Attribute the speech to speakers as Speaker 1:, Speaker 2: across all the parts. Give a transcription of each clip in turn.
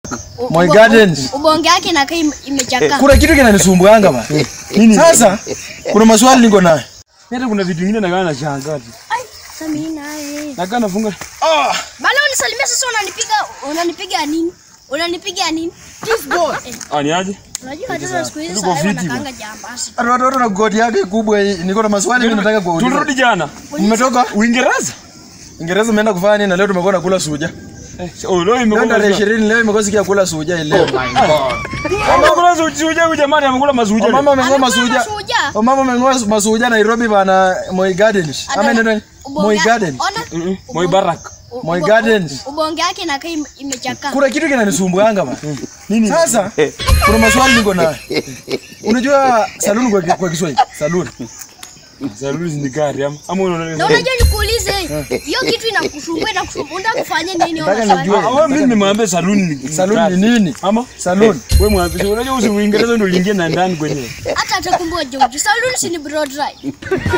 Speaker 1: U-
Speaker 2: My
Speaker 1: ubo-
Speaker 2: Gardens.
Speaker 1: Ubonge yake inakaa ime- imechakaa.
Speaker 2: Kuna kitu kinanisumbuanga ba. Sasa kuna maswali niko nayo.
Speaker 3: Hata kuna vitu vingine nakaa nashangaa tu.
Speaker 1: Ai, sasa mimi naye.
Speaker 3: Nakaa nafunga.
Speaker 2: Ah,
Speaker 1: Bana unisalimia sasa unanipiga unanipiga nini? Unanipiga nini? Thief boy. Eh,
Speaker 3: Ah, ni aje?
Speaker 1: Unajua hata siku hizi
Speaker 3: Tuko
Speaker 1: sasa
Speaker 3: fiti,
Speaker 1: wanakaanga jambasi.
Speaker 2: watu watoto na goti yake kubwa hii. Niko na maswali mimi nataka kuuliza.
Speaker 3: Tulirudi jana.
Speaker 2: Mmetoka
Speaker 3: Uingereza?
Speaker 2: Uingereza umeenda kufanya nini na leo tumekuwa nakula suja.
Speaker 3: Eh, oh, leo
Speaker 2: Leo
Speaker 3: imekuwa
Speaker 2: tarehe 20 leo imekuwa siku ya kula suja hii leo.
Speaker 3: Amekula suja huyu jamani amekula mazuja.
Speaker 2: Mama ameng'oa
Speaker 1: Amekula
Speaker 2: masuja.
Speaker 1: masuja.
Speaker 2: Oh, mama ameng'oa masuja Nairobi bana Moi Gardens. Ama
Speaker 1: Ana-
Speaker 2: neno
Speaker 1: ubonge-
Speaker 2: Moi Gardens.
Speaker 1: Ona.
Speaker 3: Mhm. Moi Barak.
Speaker 1: U-
Speaker 2: Moi
Speaker 1: ubo-
Speaker 2: Gardens.
Speaker 1: Ubonge yake inakaa ime- imechakaa.
Speaker 2: Kuna kitu kinanisumbuanga ba. Nini? Sasa kuna maswali niko nayo. Unajua saluni kwa, kwa Kiswahili? Saluni.
Speaker 3: Saluni ni gari ama ama
Speaker 1: Na
Speaker 3: unaona.
Speaker 1: unajua nikuulize, hiyo kitu inakusumbua inakusumbua. Unataka kufanya nini?
Speaker 2: Nataka
Speaker 1: Ona
Speaker 2: nijue.
Speaker 1: swali.
Speaker 3: Ah, wewe mimi nimwambia saluni ni
Speaker 2: Saluni ni nini?
Speaker 3: Ama
Speaker 2: Saluni.
Speaker 3: wewe mwambie so, unajua usi Uingereza ndio uliingia na ndani kwenye.
Speaker 1: Hata atakumbua George. Saluni si ni blow dry.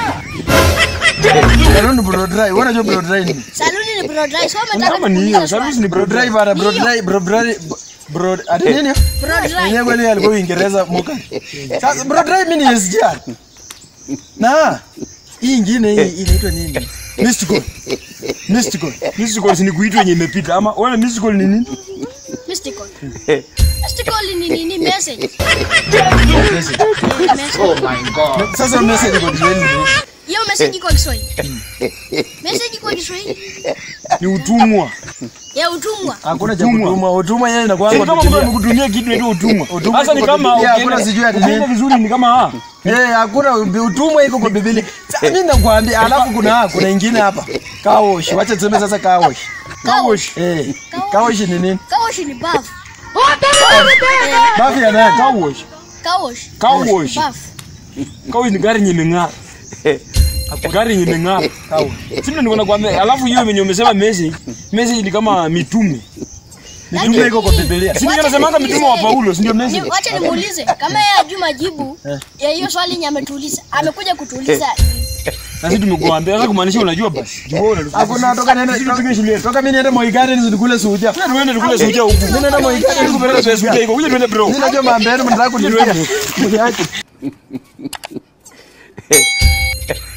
Speaker 2: Saluni blow dry. Wewe unajua blow dry ni?
Speaker 1: Saluni ni blow dry. So umetaka
Speaker 3: Kama ni hiyo,
Speaker 1: kuuliza
Speaker 3: saluni
Speaker 1: swali.
Speaker 3: ni
Speaker 2: Blow dry bana, blow dry, blow dry. Bro, ati nini?
Speaker 1: Blow dry.
Speaker 2: Mwenyewe kweli alikuwa Uingereza moka. Sasa blow dry mimi ni SGR. Na hii ingine hii inaitwa nini? Mystical. Mystical.
Speaker 3: Mystical si ni kuitwa yenye imepita ama wewe mystical ni nini?
Speaker 1: Mystical. Mystical ni nini? Message. Message.
Speaker 2: Sasa message iko Kiswahili ni nini?
Speaker 1: Hiyo message iko Kiswahili. Message iko Kiswahili.
Speaker 3: Ni utumwa.
Speaker 1: Ya utumwa.
Speaker 2: Hakuna cha
Speaker 3: Utumwa.
Speaker 2: kutumwa. Utumwa yeye inakuwa
Speaker 3: Sio kama mtu amekutumia kitu ndio utumwa.
Speaker 2: Utumwa
Speaker 3: Sasa ni
Speaker 2: iko
Speaker 3: kama
Speaker 2: Biblia,
Speaker 3: ukienda-
Speaker 2: hakuna sijui ati
Speaker 3: ukienda
Speaker 2: nini.
Speaker 3: vizuri ni kama ah.
Speaker 2: Eh, hakuna utumwa iko kwa Biblia. Sasa mimi nakwambia, alafu kuna kuna ingine hapa. Kawosh. Wacha tuseme sasa kawosh.
Speaker 3: Kawosh.
Speaker 2: Eh, kawosh ni nini?
Speaker 1: Kawosh ni bafu.
Speaker 2: Bafu ya nani?
Speaker 3: Kawosh.
Speaker 1: Kawosh.
Speaker 3: Kawosh.
Speaker 1: Bafu.
Speaker 3: Kawosh ni gari yenye imeng'ara. Gari yenye imeng'ara.
Speaker 2: Kawosh.
Speaker 3: Sisi ndio nakwambia. Alafu hiyo yenye umesema message, message ni kama mitume.
Speaker 2: Mitume iko kwa Biblia.
Speaker 3: Si ndio nasemanga mitume wa Paulo, si ndio
Speaker 1: Ni-
Speaker 3: message?
Speaker 1: Wacha nimuulize kama yeye ajui majibu ya hiyo swali yenye ametuuliza. Amekuja kutuuliza.
Speaker 3: Na sisi tumekuambia sasa kumaanisha unajua basi. Jua unajua.
Speaker 2: Hakuna toka nenda
Speaker 3: Sisi tupige shule.
Speaker 2: toka mimi niende Moi Gardens nikule suja.
Speaker 3: Sasa tuende tukule suja huku.
Speaker 2: Mimi naenda Moi Gardens
Speaker 3: Tukupeleka pesa suja iko. Kuja tuende bro.
Speaker 2: Mimi najua mambo yenu mnataka kunirudia.